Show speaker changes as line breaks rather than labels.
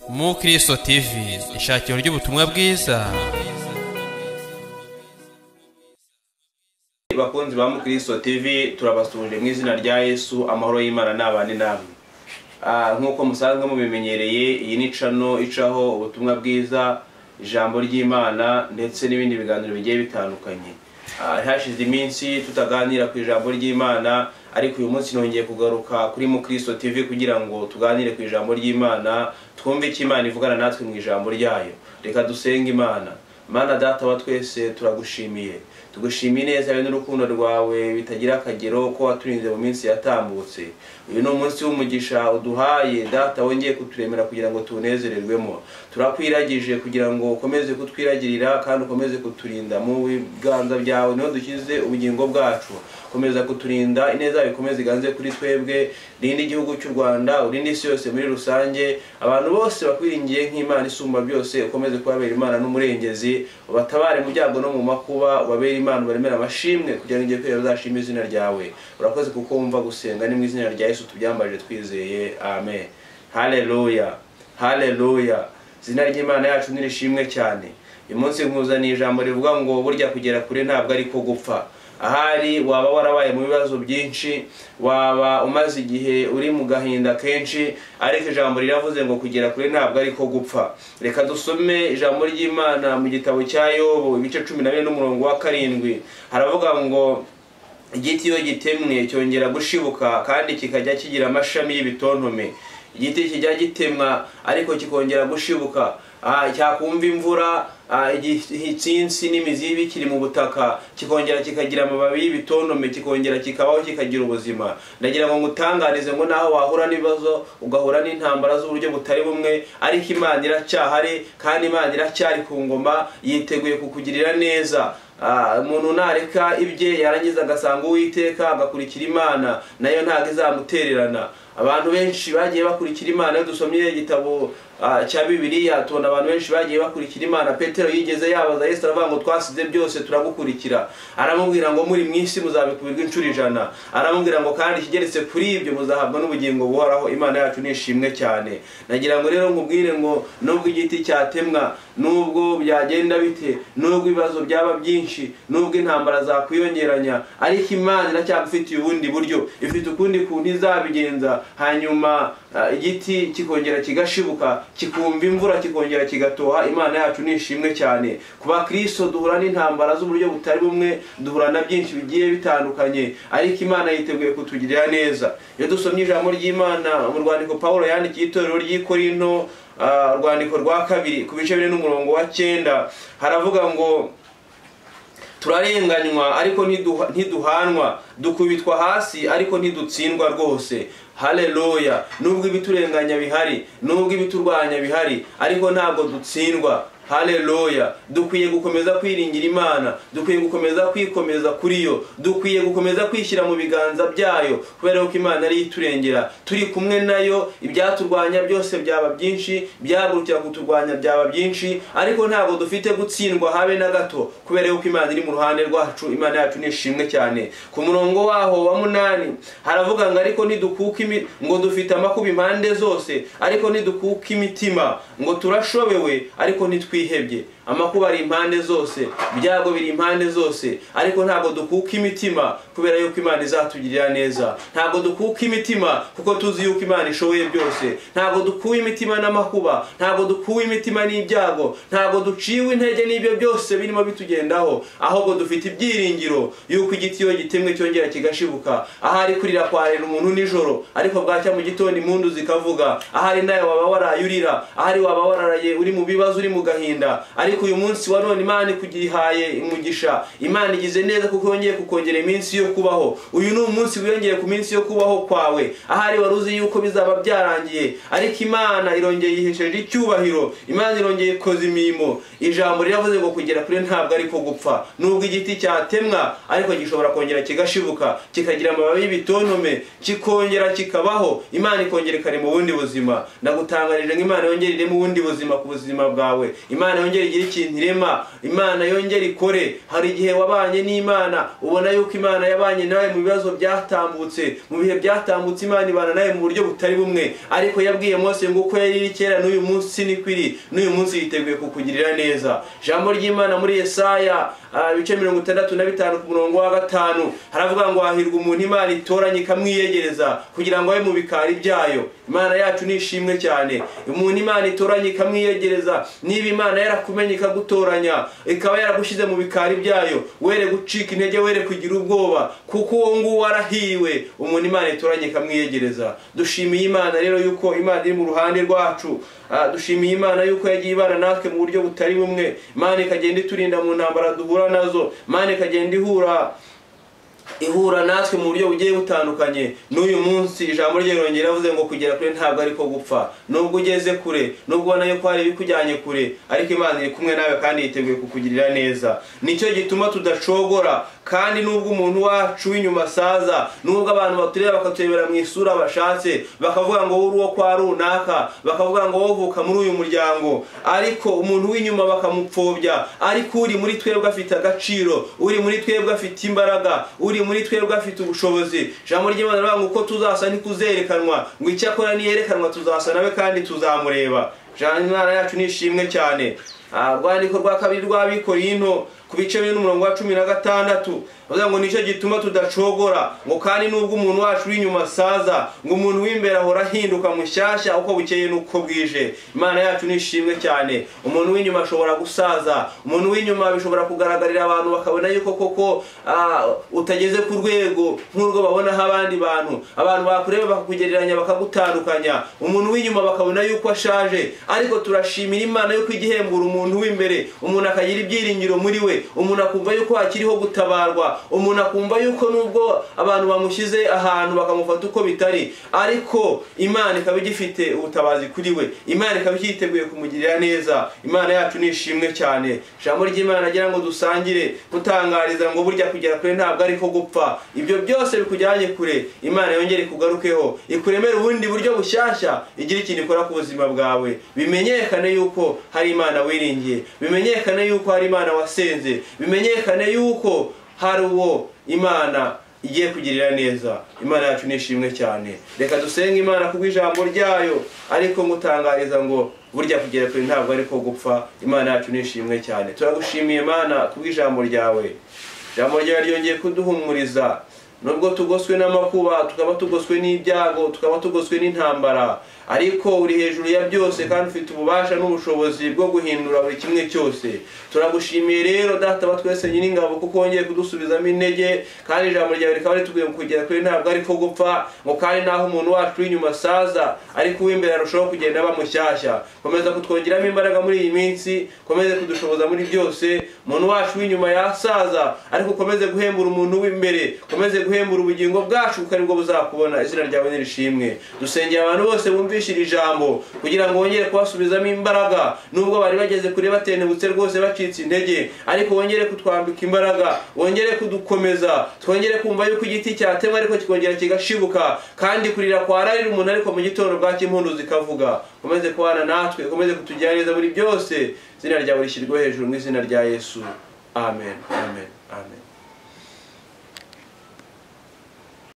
mu kristo tv ishakiro ry'ubutumwa bwiza
bakunzi ba mukristo tv turabasuje mu izina rya yesu amahoro y'imana n'abandi namwe Ah, nk'uko musanzwe mubimenyereye iyi ni cano icaho ubutumwa bwiza ijambo ry'imana ndetse n'ibindi biganiro bigiye bitandukanye Ah, hashize iminsi tutaganira ku ijambo ry'imana ariko uyu munsi nongeye kugaruka kuri mukristo tv kugira ngo tuganire ku ijambo ry'imana twumve icyo imana ivugana natwe mu ijambo ryayo reka dusenge imana mana data wa twese turagushimiye tugushimiye neza yewe n'urukundo rwawe bitagira akagero ko waturinze mu minsi yatambutse uyu ni umunsi w'umugisha uduhaye data wongeye kuturemera kugira ngo tuwunezererwemo turakwiragije kugira ngo ukomeze kutwiragirira kandi ukomeze kuturinda mu biganza byawe niho dushyize ubugingo bwacu komeza kuturinda ineza yawe ikomeze iganze kuri twebwe rinda igihugu cy'u rwanda urinde isi yose muri rusange abantu bose bakwiringiye nk'imana isumba byose ukomeze kubabera imana n'umurengezi ubatabare mu byago no mu makuba ubabere imana ubaremere amashimwe kugira ngo igihe kwera bazashime izina ryawe urakoze kuko wumva gusenga ni mu izina rya yesu tubyambaje twizeye amen haleluya haleluya izina ry'imana yacu ni rishimwe cyane uyu munsi nkuzaniye ijambo rivuga ngo burya kugera kure ntabwo ari ko gupfa ahari waba warabaye mu bibazo byinshi waba umaze igihe uri mu gahinda kenshi ariko ijambo riravuze ngo kugera kure ntabwo ari ko gupfa reka dusome ijambo ry'imana mu gitabo cya yobu ibice cumi na bine n'umurongo wa karindwi haravuga ngo igiti iyo gitemwe cyongera gushibuka kandi kikajya kigira amashami y'ibitontome igiti kijya gitemwa ariko kikongera gushibuka Ah, cyakumva imvura ah, igitsinsi n'imizi bikiri mu butaka kikongera kikagira amababi y'ibitontome kikongera kikabaho kikagira ubuzima ndagira ngo ngutanganize ngo naho wahura n'ibibazo ugahura n'intambara z'uburyo butari bumwe ariko imana iracyahari kandi imana iracyari ku ngoma yiteguye kukugirira neza Ah, umuntu nareka ibye yarangiza agasanga uwiteka agakurikira imana nayo ntabwo izamutererana abantu benshi bagiye bakurikira imana iyo dusomye igitabo ah, cya bibiliya tubona abantu benshi bagiye bakurikira imana petero yigeze yabaza yesu aravuga ngo twasize byose turagukurikira aramubwira ngo muri mu isi muzabikubirwa inshuro ijana aramubwira ngo kandi ikigeretse kuri ibyo muzahabwa n'ubugingo buhoraho imana yacu ni ishimwe cyane nagira ngo rero nkubwire ngo nubwo igiti cyatemwa nubwo byagenda bite nubwo ibibazo byaba byinshi nubwo intambara zakwiyongeranya ariko imana iracyagufitiye ubundi buryo ifite ukundi kuntu izabigenza hanyuma ah, igiti kikongera kigashibuka kikumva imvura kikongera kigatoha imana yacu ni ishimwe cyane ku bakristo duhura n'intambara z'uburyo butari bumwe duhura na byinshi bigiye bitandukanye ariko imana yiteguye kutugirira neza iyo dusomye ijambo ry'imana mu rwandiko pawulo yandikiye itorero ry'i korinto ah, urwandiko rwa kabiri ku bice bine n'umurongo wa cyenda haravuga ngo turarenganywa ariko ntiduha- ntiduhanwa dukubitwa hasi ariko ntidutsindwa rwose haleluya nubwo ibiturenganya bihari nubwo ibiturwanya bihari ariko ntabwo dutsindwa haleluya dukwiye gukomeza kwiringira imana dukwiye gukomeza kwikomeza kuri yo dukwiye gukomeza kwishyira mu biganza byayo kubera ko imana ariyo iturengera turi kumwe nayo ibyaturwanya byose byaba byinshi byagurukira kuturwanya byaba byinshi ariko ntabwo dufite gutsindwa habe na gato kubera yuko imana iri mu ruhande rwacu imana yacu ni ishimwe cyane ku murongo waho wa munani haravuga ngo ariko ntidukuka imi- ngo dufite amakuba impande zose ariko ntidukuka imitima ngo turashobewe ariko ntitwihebye amakuba ari impande zose ibyago biri impande zose ariko ntabwo dukuka imitima kubera yuko imana izatugirira neza ntabwo dukuka imitima kuko tuzi yuko imana ishoboye byose ntabwo dukuwe imitima n'amakuba ntabwo dukuwe imitima n'ibyago ntabwo duciwe intege n'ibyo byose birimo bitugendaho ahubwo dufite ibyiringiro yuko igiti iyo gitemwe cyongera kigashibuka ahari kurira kwarira umuntu nijoro ariko bwacya mu gitondo impundu zikavuga ahari nawe waba waraye urira ahari waba wararaye uri mu bibazo uri mu gahinda ariko uyu munsi wa none imana ikugihaye umugisha imana igize neza kuko yongeye kukongera iminsi yo kubaho uyu ni umunsi wiyongeye ku minsi yo kubaho kwawe ahari wari uzi yuko bizaba byarangiye ariko imana irongeye ihesheje icyubahiro imana irongeye ikoze imirimo ijambo riravuze ngo kugera kure ntabwo ari ko gupfa nubwo igiti cyatemwa ariko gishobora kongera kigashibuka kikagira amababi y'ibitontome kikongera kikabaho imana ikongera ikarema ubundi buzima ndagutangarije ngo imana yongere ireme ubundi buzima ku buzima bwawe imana yongere igire ikintu irema imana yongera ikore hari igihe wabanye n'imana ubona yuko imana yabanye nawe mu bibazo byatambutse mu bihe byatambutse imana ibana nawe mu buryo butari bumwe ariko yabwiye Mose ngo uko yari iri kera n'uyu munsi ni kwiri n'uyu munsi yiteguye kukugirira neza jambo ry'imana muri Yesaya ah, ibice mirongo itandatu na bitanu ku murongo wa gatanu haravuga ngo hahirwa umuntu imana itoranye ikamwiyegereza kugira ngo abe mu bikari byayo imana yacu ni ishimwe cyane umuntu imana itoranye ikamwiyegereza niba imana yarakumenye ikagutoranya ikaba yaragushyize mu bikari byayo were gucika intege were kugira ubwoba kuko uwo nguwo warahiriwe umuntu imana itoranye ikamwiyegereza dushimiye imana rero yuko imana iri mu ruhande rwacu Ah, dushimiye imana yuko yagiye ibana natwe mu buryo butari bumwe imana ikagenda iturinda mu ntambara duhura nazo imana ikagenda ihura ihura natwe mu buryo bugiye butandukanye n'uyu munsi ijambo rye rirongera yavuze ngo kugera kure ntabwo ariko gupfa nubwo ugeze kure nubwo ubona yuko hari ibikujyanye kure ariko imana iri kumwe nawe kandi yiteguye kukugirira neza nicyo gituma tudacogora kandi nubwo umuntu wacu w'inyuma asaza nubwo abantu batureba bakaturebera mu isura bashatse bakavuga ngo wowe uri uwo kwa runaka bakavuga ngo wowe uvuka muri uyu muryango ariko umuntu w'inyuma bakamupfobya ariko uri muri twebwe afite agaciro uri muri twebwe afite imbaraga uri muri twebwe afite ubushobozi ijambo ry'imana rivuga ngo uko tuzasa ntikuzerekanwa ngo icyakora niyerekanwa tuzasa nawe kandi tuzamureba ijambo imana yacu ni ishimwe cyane Ah, urwandiko rwa kabiri rw'abikorino ku bice bine n'umurongo wa cumi na gatandatu bavuga ngo nicyo gituma tudacogora ngo kandi nubwo umuntu wacu uri inyuma asaza ngo umuntu w'imbere ahora ahinduka mushyashya uko bukeye n'uko bwije imana yacu ni ishimwe cyane umuntu w'inyuma ashobora gusaza umuntu w'inyuma bishobora kugaragarira abantu bakabona yuko koko ah, utageze ku rwego nk'urwo babonaho abandi bantu abantu bakureba bakakugereranya bakagutandukanya umuntu w'inyuma bakabona yuko ashaje ariko turashimira imana yuko igihembura umuntu w'imbere umuntu akagira ibyiringiro muri we umuntu akumva yuko hakiriho gutabarwa umuntu akumva yuko nubwo abantu bamushyize ahantu bakamufata uko bitari ariko imana ikaba igifite ubutabazi kuri we imana ikaba icyiteguye kumugirira neza imana yacu ni ishimwe cyane ijambo ry'imana agira ngo dusangire kutangariza ngo burya kugera kure ntabwo ariko gupfa ibyo byose bikujyanye kure imana yongere kugarukeho ikuremere ubundi buryo bushyashya igira ikintu ikora ku buzima bwawe bimenyekane yuko hari imana wiringiye bimenyekane yuko hari imana wasenze bitinze bimenyekane yuko hari uwo imana igiye kugirira neza imana yacu ni ishimwe cyane reka dusenge imana ku bw'ijambo ryayo ariko ngutangariza ngo burya kugera kure ntabwo ariko gupfa imana yacu ni ishimwe cyane turagushimiye imana ku bw'ijambo ryawe ijambo ryawe ryongeye kuduhumuriza nubwo tugoswe n'amakuba tukaba tugoswe n'ibyago tukaba tugoswe n'intambara ariko uri hejuru ya byose kandi ufite ububasha n'ubushobozi bwo guhindura buri kimwe cyose turagushimiye rero data ba twese nyiringabo kuko wongeye kudusubizamo intege kandi ijambo ryawe rikaba ritubwiye ngo kugera kure ntabwo ariko gupfa ngo kandi naho umuntu wacu w'inyuma asaza ariko uw'imbere arushaho kugenda aba mushyashya komeza kutwongeramo imbaraga muri iyi minsi komeze kudushoboza muri byose umuntu wacu w'inyuma yasaza ariko ukomeze guhembura umuntu w'imbere komeze guhembura ubugingo bwacu kuko aribwo buzakubona izina ryawe nirishimwe dusengera abantu bose bumvisha iri jambo kugira ngo wongere kubasubizamo imbaraga nubwo bari bageze kure batenebutse rwose bacitse intege ariko wongere kutwambika imbaraga wongere kudukomeza twongere kumva yuko igiti cyatemwa ariko kikongera kigashibuka kandi kurira kwararira umuntu ariko mu gitondo bwacyo impundu zikavuga ukomeze kubana natwe ukomeze kutugira neza muri byose izina ryawe rishyirwe hejuru mu izina rya yesu amen amen amen